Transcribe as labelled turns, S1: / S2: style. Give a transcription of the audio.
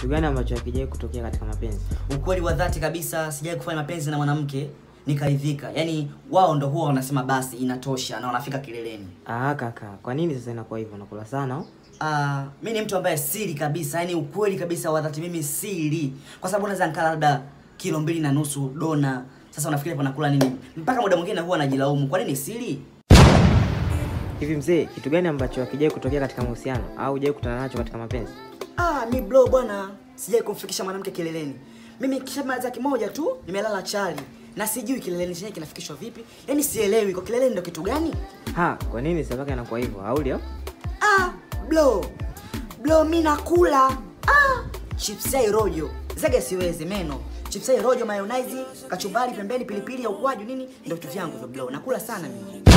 S1: kitu gani ambacho hakijai kutokea katika mapenzi
S2: Ukweli wa dhati kabisa, sijai kufanya mapenzi na mwanamke nikaridhika. Yaani wao ndo huwa wanasema basi inatosha na wanafika kileleni.
S1: ah kaka kwa nini sasa inakuwa hivyo unakula sana au?
S2: Ah, mi ni mtu ambaye siri kabisa, yani ukweli kabisa wa dhati, mimi siri, kwa sababu naweza nikala labda kilo mbili na nusu dona. Sasa unafikiri hapo nakula nini? Mpaka muda mwingine huwa najilaumu, kwa nini siri?
S1: hivi mzee kitu gani ambacho hakijai kutokea katika mahusiano au hujai kutana nacho katika mapenzi
S2: Ah, mi bro bwana, sijai kumfikisha mwanamke kileleni. Mimi kishamaliza kimoja tu, nimelala chali na sijui kileleni chenyewe kinafikishwa vipi, yani sielewi kwa kileleni ndo kitu gani.
S1: ha kwa nini sasa mpaka inakuwa hivyo hauli au
S2: Ah, bro bro, mi nakula ah, chipsai rojo zege, siwezi meno chipsai rojo, mayonnaise, kachumbari pembeni, pilipili ya ukwaju nini, ndio vitu vyangu hivyo bro, nakula sana mimi.